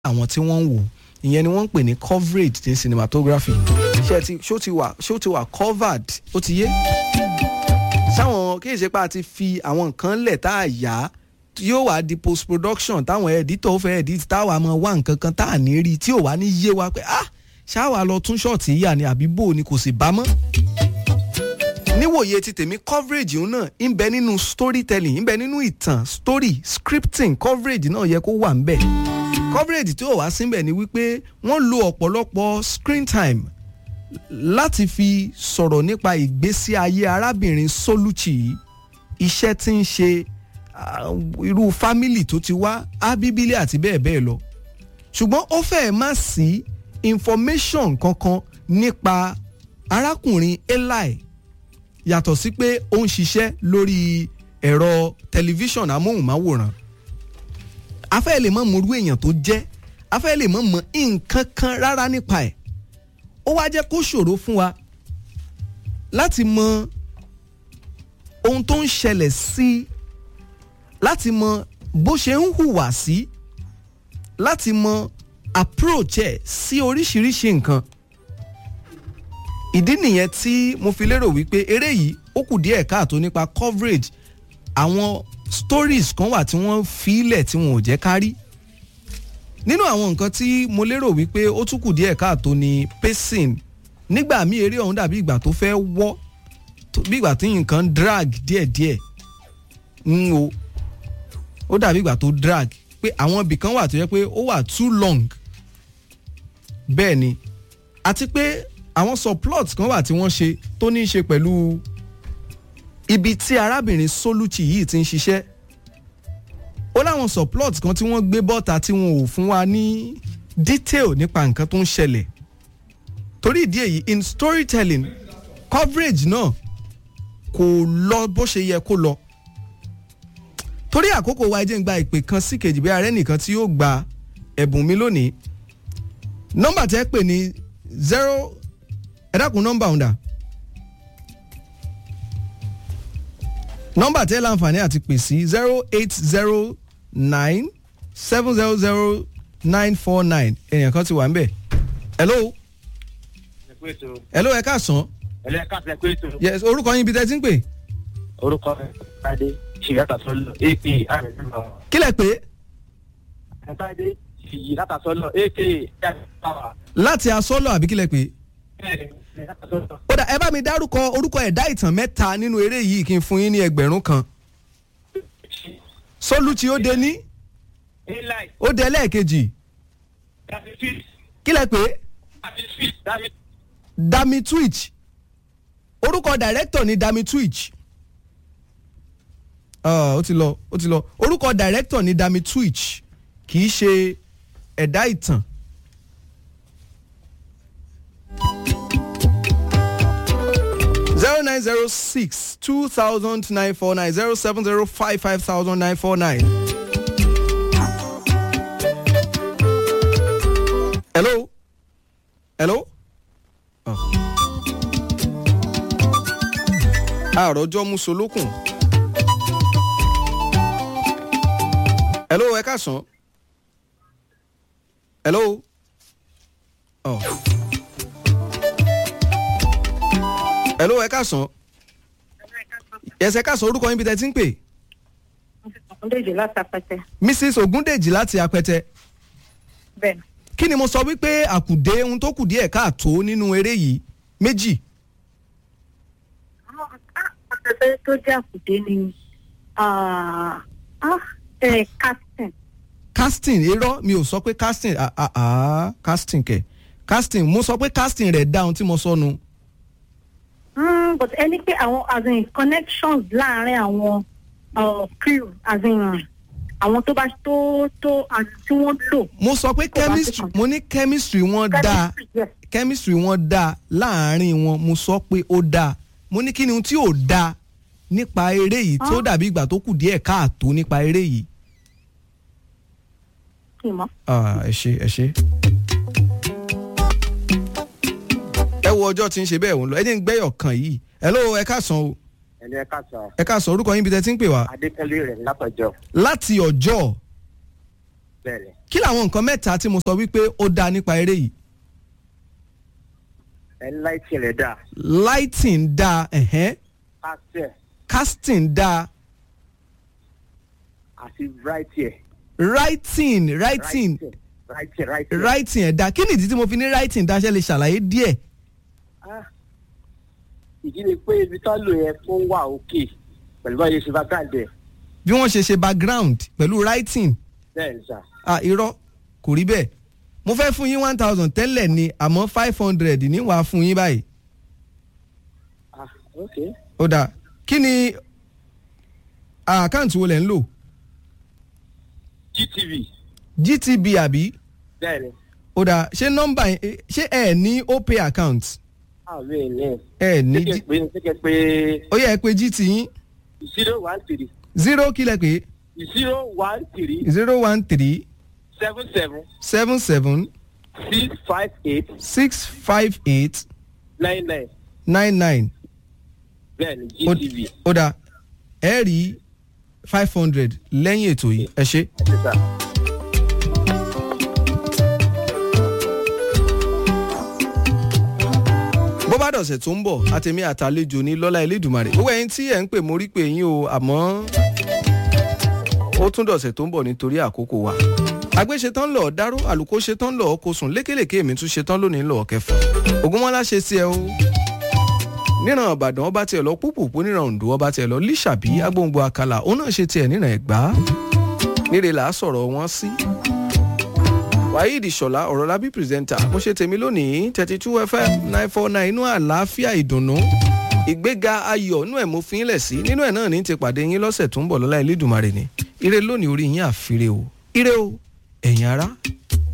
àwọn tí wọ́n ń wò ìyẹn ni wọ́n ń pè ní coverage ní cinematography ṣé ti ṣó ti wà ṣó ti wà covered ó ti yé sáwọn kí ìṣe pa ti fi àwọn nǹkan lẹ̀ tá a yá yóò wá di post production táwọn editor fẹ́ edit táwa máa wá nǹkan kan tá a ní rí tí ò wá ní yé wa pé ah ṣáwa lọ tún ṣọ́ọ̀tì yíyà ni àbí bò ni kò sì bá mọ́ níwòye ti tèmi coverage yìí náà ń bẹ nínú storytelling ń bẹ nínú ìtàn story scripting coverage náà yẹ kó wà ń bẹ coverage tí ò wá síbẹ̀ ni wípé wọ́n lo ọ̀pọ̀lọpọ̀ screen time láti fi sọ̀rọ̀ nípa ìgbésí ayé arábìnrin Soluchi iṣẹ́ tí ń ṣe irú fámìlì tó ti wá ábíbílẹ̀ àti bẹ́ẹ̀ bẹ́ẹ̀ lọ ṣùgbọ́n ó fẹ́ẹ̀ má sí information kankan nípa arákùnrin Eli yàtọ̀ sí pé ó ń ṣiṣẹ́ lórí ẹ̀rọ tẹlifíṣàn amóhùnmáwòrán afẹ́ lè mọ̀ mọ̀rú èèyàn tó jẹ́ afẹ́ lè mọ̀ mọ̀ nǹkan kan rárá nípa ẹ̀ ó wá jẹ́ kó ṣòro fún wa láti mọ ohun tó ń ṣẹlẹ̀ sí láti mọ bó ṣe ń hùwà sí láti mọ approach ẹ̀ sí oríṣiríṣi nǹkan ìdí nìyẹn tí mo fi lérò wípé eré yìí ó kù díẹ̀ káàtó nípa coverage àwọn stories kan wà tí wọ́n filẹ̀ tí wọn ò jẹ́ kárí nínú àwọn nǹkan tí mo lérò wípé ó tún kù díẹ̀ káàtó ni pacing nígbà míì eré ọ̀hún dàbí ìgbà tó fẹ́ wọ́ bí ìgbà tí nǹkan drag díẹ̀díẹ̀ ń o ó dàbí ìgbà tó drag pé àwọn ibì kan wà tó yẹ pé ó wà too long bẹ́ẹ̀ ni àti pé àwọn subplot kan wà tí wọ́n ṣe tó ní í ṣe pẹ̀lú ibi tí arábìnrin Soluchi yìí ti ń ṣiṣẹ́ ó láwọn subplot kan tí wọ́n gbé bọ́ta tí wọn ò fún wa ní detail nípa nǹkan tó ń ṣẹlẹ̀ torí ìdí èyí in storytelling coverage náà kò lọ bó ṣe yẹ kó lọ torí àkókò wa jẹ́ ń gba ìpè kan sí kejì bí ààrẹ nìkan tí yóò gba ẹ̀bùn mi lónìí nọ́mbà tẹ́ pè ní zero ẹ dákun nọ́mbà ọ̀hún dà nọ́mbà tẹ́ láǹfààní àti pè sí zero eight zero nine seven zero zero nine four nine èèyàn kan ti wà ń bẹ̀ hello hello ẹ káàsán ẹlẹ́ káàsán pé tó. yes orúkọ yín ibi tẹ́ ti ń pè orúkọ Tade ṣìyàtà sọlọ ap àrẹ̀sílọ. kílẹ̀ pé Tade ṣìyàtà sọlọ ap àrẹ̀sílọ. láti asọ́lọ̀ àbí kílẹ̀ pé ó dà ẹ bá mi dárúkọ orúkọ ẹ̀dá ìtàn mẹ́ta nínú eré yìí kí n fún yín ní ẹgbẹ̀rún kan Soluchi ó de ní ó de lẹ́ẹ̀kejì kílẹ̀ pé Dami Twitch orúkọ director ni Dami Twitch ó ti lọ ó ti lọ orúkọ director ni Dami Twitch kì í ṣe ẹ̀dá ìtàn zero nine zero six two thousand nine four nine zero seven zero five five thousand nine four nine. hello hello. àròjọ musolókun. hello ẹ káàsán. hello. Oh. hello ẹ káàsán ẹsẹ káàsán orúkọ yín bí tẹ ti ń pè. Ògúndèjì láti apẹtẹ. mrs Ògúndèjì láti apẹtẹ. bẹ́ẹ̀ni. kí ni mo sọ wípé àkùdé ohun tó kù díẹ̀ káàtó nínú eré yìí méjì. àpẹtẹ tó jẹ́ àkùdé ni casting. casting irọ́ mi ò sọ pé casting ah ah ah casting kẹ̀ casting mo sọ pé casting rẹ̀ dá ohun tí mo sọ nu. Mm, but ẹni pé àwọn as in connections láàárín àwọn uh, crew as in àwọn tó bá tó tó tí wọ́n lò. mo sọ pé chemistry mo ní chemistry wọn dáa yes. chemistry wọn dáa láàárín wọn mo sọ pé ó dáa mo ní kí ni ohun tí ò dáa nípa eré yìí tó dàbí ìgbà tó kù díẹ̀ káàtó nípa eré yìí. kì í mọ̀. Ah, ẹ ṣe ẹ ṣe. ẹ wo ọjọ́ tí ń ṣe bẹ́ẹ̀ wọ́n lọ ẹ ní gbẹ́yọ̀ kan yìí hello ẹ káàsán o ẹlẹ́ káàsán ẹ káàsán orúkọ yín bí tẹ ti ń pè wá adékẹ́lé rẹ̀ látọjọ́. láti ọjọ́ bẹ́ẹ̀ni kí làwọn nǹkan mẹ́ta tí mo sọ wípé ó dáa nípa eré yìí ẹni láìtì rẹ̀ dà lighting dáa ẹ̀hẹ́n pàṣẹ casting dáa àti ráìtì ẹ̀ writing writing ráìtì ráìtì ẹ̀. writing ẹ̀ dáa kí nìdí tí mo fi ní writing dáa ṣe lè ṣàlàyé díẹ̀ Ah, ìdí ni pé ibi tó lò yẹn fún wà òkè pẹ̀lú báyìí ṣe bá káàdì ẹ̀ bí wọ́n ṣe ṣe background pẹ̀lú writing bẹ́ẹ̀ ni sà ah irọ́ kò rí bẹ́ẹ̀ mo fẹ́ fún yín one thousand tẹ́lẹ̀ ni àmọ́ five hundred ní wàá fún yín báyìí ah ok ó dáa kí ni àkáǹtì wo lẹ̀ ń lò gtv gtb àbí bẹ́ẹ̀ ni ó dáa ṣé nọ́mbà yẹn eh, ṣé ẹ ní opay account àwọn èèyàn ẹ ní ṣéke G- pé ṣéke pé ó yẹ ẹ pé gt yín zero one three zero kílẹ̀ pé zero one three zero one three seven seven seven seven six five eight six five eight nine nine nine nine bẹ́ẹ̀ ni Ó- gtv ó dáa ẹ rí five hundred lẹ́yìn ètò yìí ẹ ṣé. ẹ̀ ṣe sà. bó bá dọ̀sẹ̀ tó ń bọ̀ àtẹ̀mí àtàlejò ní lọ́lá elédùnmarè gbogbo ẹ̀yin tí ẹ̀ ń pè mórí pé yín o àmọ́ ó tún dọ̀sẹ̀ tó ń bọ̀ nítorí àkókò wa àgbẹ̀ ṣetán lọ dáró àlùkò ṣetán lọ kó sùn lékèlèké mi tún ṣetán lónìí lọ kẹfà ògúnmọ́lá ṣe sí ẹ o níran ìbàdàn ọba tiẹ̀ lọ púpùpù níran oǹdó ọba tiẹ̀ lọ líṣàbí agbóǹgbò àkàlà òun náà ṣe tiẹ̀ níran ẹ̀gbá níre là á sọ̀rọ̀ wọn sí waheed ṣọlá ọ̀rọ̀ lábí pírẹsẹ̀ntà mo ṣe tèmi lónìí thirty two fm nine four nine inú àlàáfíà ìdùnnú ìgbéga ayọ̀ inú ẹ̀ mo fi ń lẹ̀ sí nínú ẹ̀ náà ní ti pàdé yín lọ́sẹ̀ tó ń bọ̀ lọ́lá Elédùmarè ni ire lónìí orí yín àfire o ire o ẹ̀yin ará.